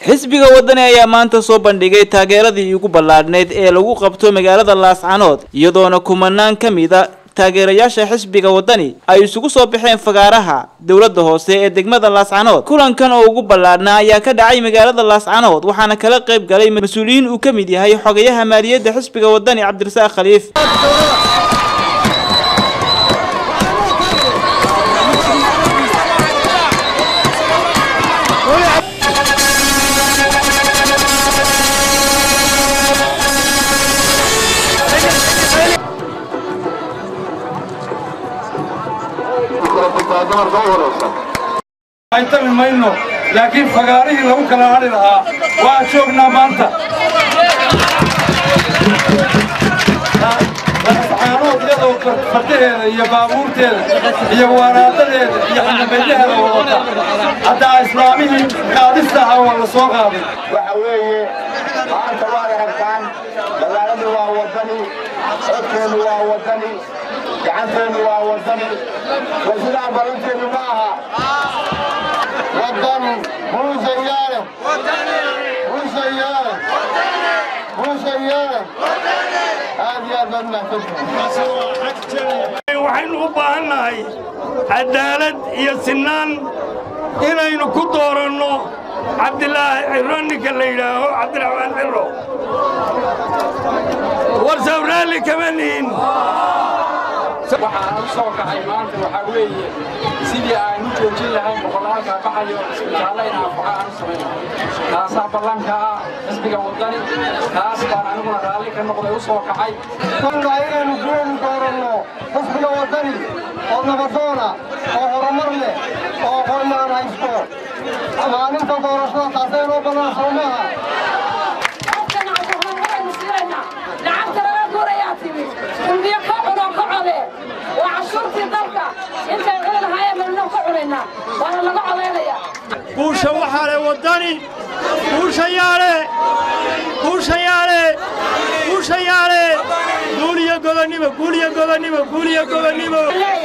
xisbiga wadani ayaa maanta soo bandhigay taageeradii ugu ballaadhneyd ee lagu qabto magaalada laascanood iyadoona kumanaan ka mid a taageerayaasha xisbiga wadani ay isugu soo baxeen fagaaraha dowladda hoose ee degmada laascanood kulankan oo ugu ballaadhnaa ayaa ka dhacay magaalada laascanood waxaana kala qayb galay mas-uuliyiin uu ka mid yahay xogayaha maaliyadda xisbiga wadani cabdirasaaq khaliif aytami mayno laakiin fagaarihii lagu kala hadhi lahaa waa joognaa maanta laascaanood iyadoo fardaheeda iyo baabuurteeda iyo waraadadeeda iyo xanabeyaheeda wadata haddaa islaamihii qaadista ahaa waa la soo qaaday waxa weeye maanta waad aragtaan magaaladu waa wadani codkeenu waa wadani gacanteenu waa wadani war sidaa balanteenu ma aha wadan buusayaale buusayaale buusayaale aad iyo aad baad mahadsantihiin waxaynu u baahannahay cadaalad iyo sinnaan inaynu ku dooranno cabdilaahi ciro ninka la yidhaaho cabdiraxmaan ciro war sawraalli kama nihin waxaan u soo kacay maanta waxaa weeye sidii aan u joojin lahayn boqolaalka baxayo isbitaallo in anfaqa aan u samayno taasaa ballanka ah xisbiga waddani taas baan aniguna raalli ka noqday u soo kacay waa inaynu guuli dooranno xisbiga wadani oo nabadoona oo horumar leh oo aqoonnaan haysto maalinta doorashada taasay noo bannaan soo maaha guusha waxaa le waddani guushayaale guushayaale guushayaale guul iyo gobonnimo guul iyo gobonnimo guul iyo gobonnimo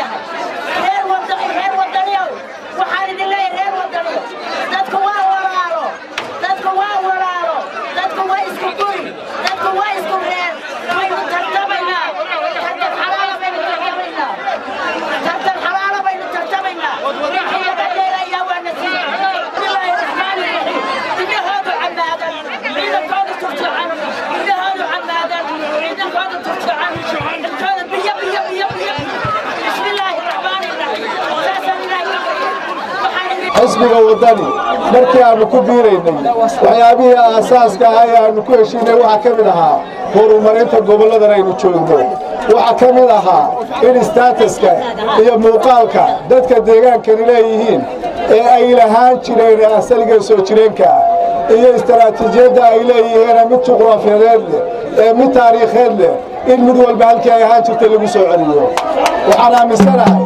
waxaan idin leeyahay reer wadaniyo dadku waa walaalo dadku waa walaalo dadku waa isku guri dadku waa isku reer waynu tartamaynaa tartan xalaala baynu tartamaynaa tartan xalaala baynu tartamaynaa wixii laga dheerayaa waa nasiib bismillaahi raxmaani raxiim bidahoodu camaadan ciidankoodu turtucan bidahoodu camaadan ciidankoodu turtucan intooda biyo biyo biyo biyo bismillaahi raxmaani raxiim saasaan ilaahay xisbiga waddani markii aannu ku biiraynay waxyaabihii aasaaska ahaa ee aannu ku heshiinay waxaa ka mid ahaa horumarinta gobolladan aynu joogno waxaa ka mid ahaa in istaataska iyo muuqaalka dadka deegaankani leeyihiin ee ay lahaan jireen ee asaliga soo jireenka ah iyo istaraatiijiyadda ay leeyihiin mid juqraafiyadeed leh ee mid taariikheed leh in mid walba halkii ay ahaan jirtay lagu soo celiyo waxaan aaminsanahay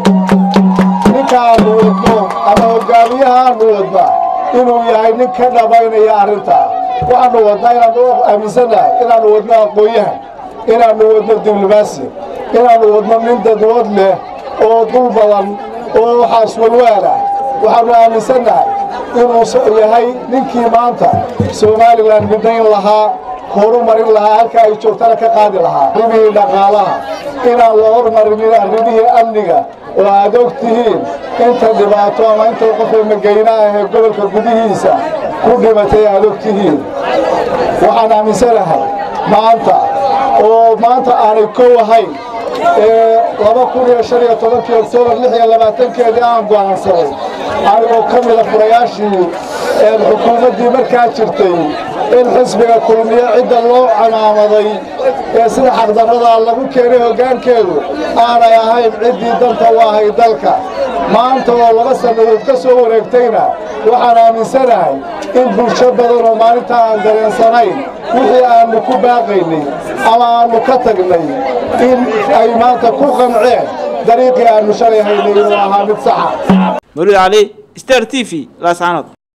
ninkaannu wadno ama hogaamiyahaannu wadna inuu yahay nin ka dhabaynaya arrintaa waxaannu wadnaa inaannu aaminsannahay inaannu wadno aqoon-yahan inaannu wadno diblomaasi inaannu wadno nin dadwood leh oo dul badan oo waxaas walwaala waxaannu aaminsannahay inuu yahay ninkii maanta somalilan midnayn lahaa horumarin lahaa halka ay joogtana ka qaadi lahaa arrimihii dhaqaalaha inaan la hormarinin arrimihii amniga oo aad og tihiin inta dhibaato ama inta qofka magayna ah ee gobolka gudihiisa ku dhimatay aad og tihiin waxaan aaminsanahay maanta oo maanta aanay kow ahayn ee laba kun iyo shan iyo tobankii oktoobar lix iyo labaatankeedii aan go'aansaday anigoo ka mida furayaashii ee xukuumaddii markaa jirtay in xisbiga kulmiye cidda loo camaamaday ee sida xaqdarradaa lagu keenay hoggaankeedu aanay ahayn ciddii danta u ahay dalka maanta oo laba sannadood ka soo wareegtayna waxaan aaminsanahay in bulsho badan oo maalintaa aan dareensanayn wixii aannu ku baaqaynay ama aannu ka tagnay in ay maanta ku qanceen dariiqii aannu shalay haynay inuu ahaa mid saxa mawlid cali star t v laascanood